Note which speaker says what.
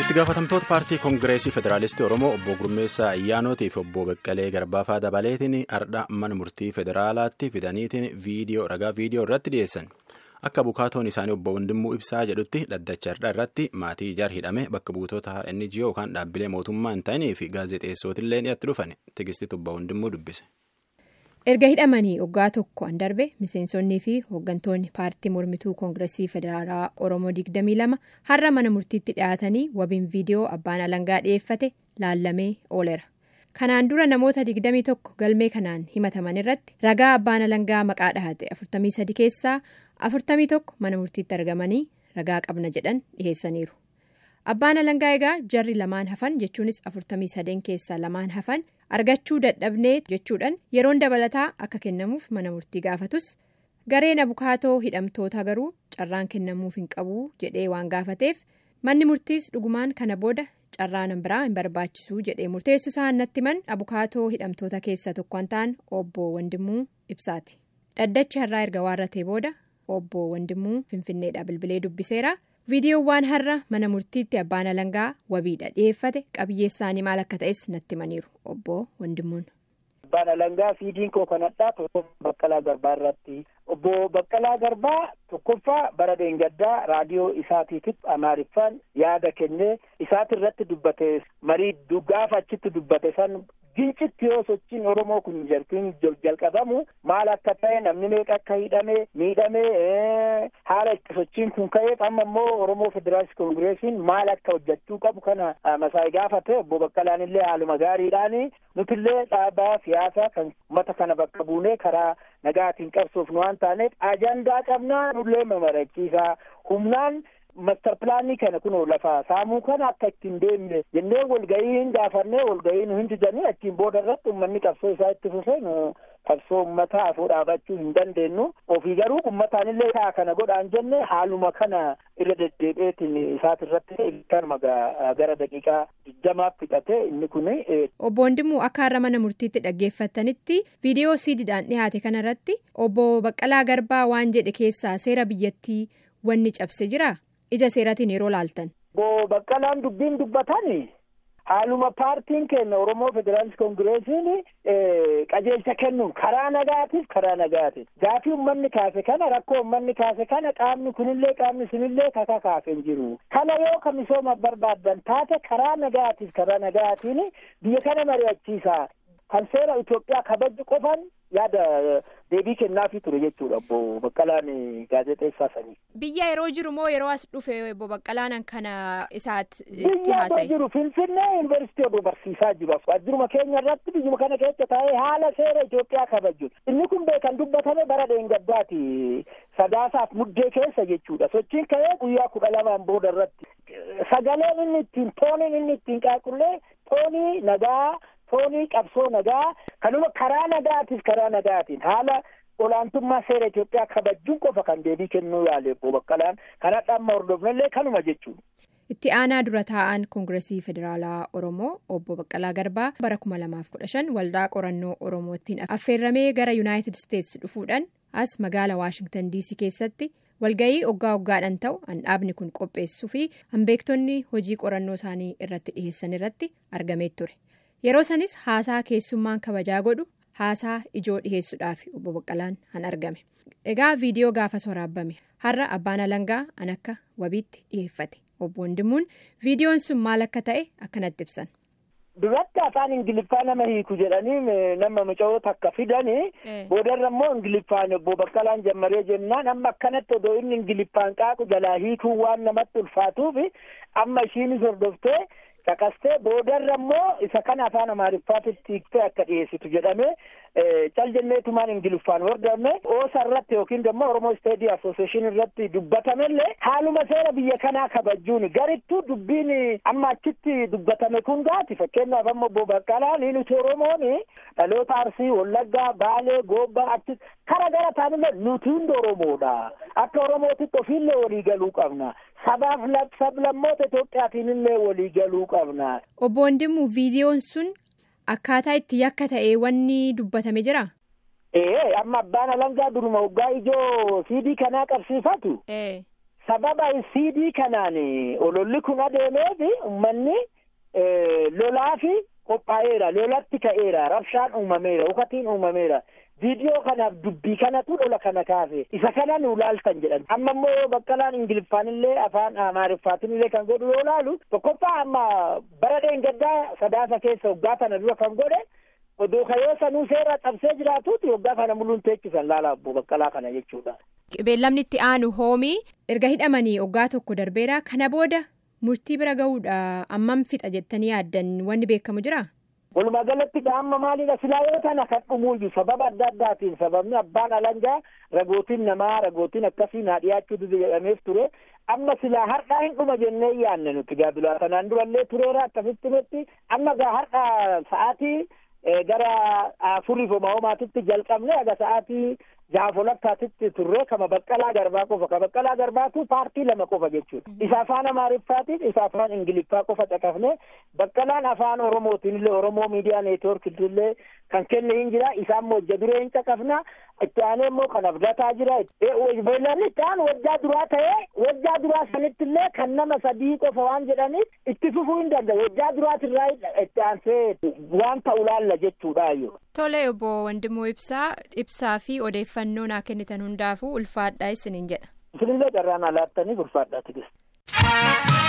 Speaker 1: itti gaafatamtoota paartii koongireesii federaalistii oromoo obbo gurmeessaa ayyaanootii fi obbo beqqalee garbaafaa dabaleetiin ardha mana murtii federaalaatti fidaniitiin viidiyoo ragaa viidiyoo irratti dhiyeessan akka bukaatoon isaanii obbo Wandimuu Ibsaa jedhutti dhaddacha ardha irratti maatii ijaar hidhame bakka buutota NGO yookaan dhaabbilee mootummaa hin ta'inii fi gaazexeessootillee dhiyaatti dhufan tigistitti obbo Wandimuu dubbise.
Speaker 2: erga hidhamanii waggaa tokko an darbe miseensonnii fi hooggantoonni paartii mormituu koongireesii federaalaa oromoo 22 har'a mana murtiitti dhiyaatanii wabiin viidiyoo abbaan alangaa dhiyeeffate laallamee ooleera kanaan dura namoota 21 galmee kanaan himataman irratti ragaa abbaan alangaa maqaa dhahate 43 keessaa 41 mana murtiitti argamanii ragaa qabna jedhan dhiheessaniiru abbaan alangaa egaa jarri lamaan hafan jechuunis 43 keessaa lamaan hafan. argachuu dadhabnee jechuudhaan yeroon dabalataa akka kennamuuf mana murtii gaafatus gareen abukaatoo hidhamtoota garuu carraan kennamuuf hin qabu jedhee waan gaafateef manni murtiis dhugumaan kana booda carraan biraa hin barbaachisu jedhee murteessu isaan natti man abukaatoo hidhamtoota keessaa tokko kan ta'an obbo Wandimuu Ibsaati dhaddachi har'aa erga waarratee booda obbo Wandimuu Finfinneedha bilbilee dubbiseera. viidiyoowwan har'a mana murtiitti abbaan alangaa wabiidha dhiyeeffate qabiyyee isaanii maal akka ta'es natti himaniiru obbo Wandimuun.
Speaker 3: Abbaan alangaa fiidiin koo kanadhaa tokkoffaa Baqqalaa Garbaa irratti obbo Baqqalaa Garbaa tokkoffaa bara dheengaddaa raadiyoo isaatiitiif amaariffaan yaada kennee isaati irratti dubbate marii gaafa achitti dubbate san gincitti yoo sochiin Oromoo kun jalqin jalqabamu maal akka ta'e namni meeqa akka hidhame miidhame haala itti sochiin kun ka'eef amma immoo Oromoo Federaalist Koongireesiin maal akka hojjechuu qabu kana masaa'ii gaafate obbo Baqqalaan illee haaluma gaariidhaan nutillee dhaabaa siyaasaa kan uummata kana bakka buunee karaa nagaatiin qabsoofnu waan taaneef ajandaa qabnaa nullee mamarachiisaa humnaan. Mastar pilaanii kana kunoo lafa saamuu kana akka ittiin deemne jennee walgahii hin gaafannee walgahii nu hin didanii achiin booda irratti uummanni qabsoo isaa itti fufee nu qabsoo uummataa afoo dhaabachuu hin dandeenyu ofii garuu uummataan illee kaa kana godhaan jenne haaluma kana irra deddeebi'eetiin isaati irratti kanuma gara daqiiqaa digdamaaf fixate inni kun.
Speaker 2: Obbo Wandimuu akka har'a mana murtiitti dhaggeeffatanitti viidiyoo siidiidhaan dhiyaate kanarratti obbo Baqqalaa Garbaa waan jedhe keessaa seera biyyattii wanni cabse jira. ija seeratiin yeroo laaltan.
Speaker 3: Obbo Baqqalaan dubbiin dubbatan haaluma paartiin keenya Oromoo Federaalist Koongireesiin qajeelcha kennuun karaa nagaatiif karaa nagaatiif gaafii uummanni kaase kana rakkoo uummanni kaase kana qaamni kunillee qaamni sunillee kaka kaase hin jiru. Kana yoo ka misooma barbaaddan taate karaa nagaatiif karaa nagaatiin biyya kana mari'achiisa. Kan seera Itoophiyaa kabaju qofan yaada deebii kennaafii ture jechuudha obbo Baqqalaan gaazexeessaa sanii.
Speaker 2: Biyya yeroo jiru moo yeroo as dhufe obbo Baqqalaan kana isaatti itti
Speaker 3: Biyya yeroo jiru Finfinnee yuunivarsiitii obbo barsiisaa jiru. Waajjiruma keenya irratti biyyuma kana keessa taa'ee haala seera Itoophiyaa kabaju. Inni kun beekan dubbatame bara dheengaddaati. Sadaasaaf muddee keessa jechuudha. Sochiin ka'ee guyyaa kudha lamaan booda irratti. Sagaleen inni ittiin tooniin inni ittiin qaaqullee toonii nagaa. Toonii qabsoo nagaa kanuma karaa nagaatiif karaa nagaatiin haala olaantummaa seera Itoophiyaa kabajuun qofa kan deebii kennuu yaale obbo Baqqalaan kanadha amma hordofnellee kanuma jechuudha.
Speaker 2: Itti aanaa dura taa'an Koongireesii Federaalaa Oromoo obbo Baqqalaa Garbaa bara kuma lamaaf kudha shan waldaa qorannoo Oromootiin affeerramee gara Yuunaayitid Isteetsi dhufuudhaan as magaala Waashingtan DC keessatti walga'ii oggaa oggaadhaan ta'u handhaabni kun qopheessuu fi hanbeektonni hojii qorannoo isaanii irratti dhiheessan irratti argamee ture. yeroo sanis haasaa keessummaan kabajaa godhu haasaa ijoo dhiheessuudhaaf obbo Baqqalaan han argame egaa viidiyoo gaafas waraabbame har'a abbaan alangaa an akka wabiitti dhiheeffate obbo Wandimuun viidiyoon sun maal akka ta'e akkanatti ibsan.
Speaker 3: Duratti afaan Ingiliffaa nama hiiku jedhanii nama muca'oo takka fidanii boodarra immoo Ingiliffaan obbo Baqqalaan jammaree jennaan amma akkanatti odoo inni Ingiliffaan qaaqu jalaa hiikuun waan namatti ulfaatuuf amma ishiinis hordoftee. Caqastee boodarra immoo isa kana afaan amaariffaatitti hiiktee akka dhiyeessitu jedhamee cal jenneetumaan ingiliffaan hordofne oosa irratti yookiin immoo oromoo isteedii asooseeshin irratti dubbatamellee haaluma seera biyya kanaa kabajuun garittuu dubbiin amma achitti dubbatame kun gaati fakkeenyaaf amma obbo Baqqalaan nuti oromoon dhaloota arsii wallaggaa baalee goobbaa achi kara gara taanillee nuti hundi oromoodha akka oromootitti ofiillee walii galuu qabna. sabaaf sablammoota Itoophiyaatiin illee walii galuu qabna.
Speaker 2: Obbo Wandimuu viidiyoon sun akkaataa itti yakka ta'e wanni dubbatame jira?
Speaker 3: Ee amma abbaan alangaa duruma waggaa ijoo siidii kanaa qabsiifatu. sababa siidii kanaan ololli kun adeemeef uummanni lolaa fi qophaa'eera lolatti ka'eera rabshaan uumameera hukatiin uumameera viidiyoo kanaaf dubbii kanatu lola kana kaase isa kana nu laaltan jedhan amma immoo baqqalaan ingiliffaan illee afaan amaariffaatiin illee kan godhu yoo laalu tokkoffaa amma bara dheengaddaa sadaasa keessa waggaa kana dura kan godhe odoo kayoo sanuu seera cabsee jiraatuuti waggaa kana muluun teechisan laala abbo baqqalaa kana jechuudha.
Speaker 2: Beellamni itti aanu hoomii erga hidhamanii waggaa tokko darbeera kana booda murtii bira gahuudha ammam fixa jettanii yaaddan wanni beekamu jira.
Speaker 3: Walumaa galatti amma maalidha silaa yoo tana kan dhumuuyyu sababa adda addaatiin sababni abbaan alangaa ragootiin namaa ragootiin akkasii naa dhiyaachuutu jedhameef ture amma silaa har'aa hin dhuma jennee yaanne nuti gaabilaa kanaan durallee tureera akkasitti nutti amma gaa har'aa sa'aatii gara afuriif homaa homaatitti jalqabne aga sa'aatii jaafolakkaatitti turre kama baqqalaa garbaa qofa ka baqqalaa garbaatu paartii lama qofa jechuudha isa afaan amaariffaatiin isa afaan ingiliffaa qofa caqafne baqqalaan afaan oromootiin illee oromoo miidiyaa neetworkii illee kan kenne hin jira isaan hojja duree hin caqafna itti aanee immoo kan abdataa jira beellanni itti aanu wajjaa duraa ta'ee wajjaa duraa sanitti illee kan nama sadii qofa waan jedhaniif itti fufuu hin danda'u wajjaa duraatirraa itti aansee waan ta'u laalla jechuudhaayyoo.
Speaker 2: Tole obbo Wandimmoo Ibsaa ibsaa fi odeeffannoo naa kennitan hundaafuu ulfaadhaa isiniin jedha.
Speaker 3: Isinillee carraan alaattanii ulfaadhaa tigist.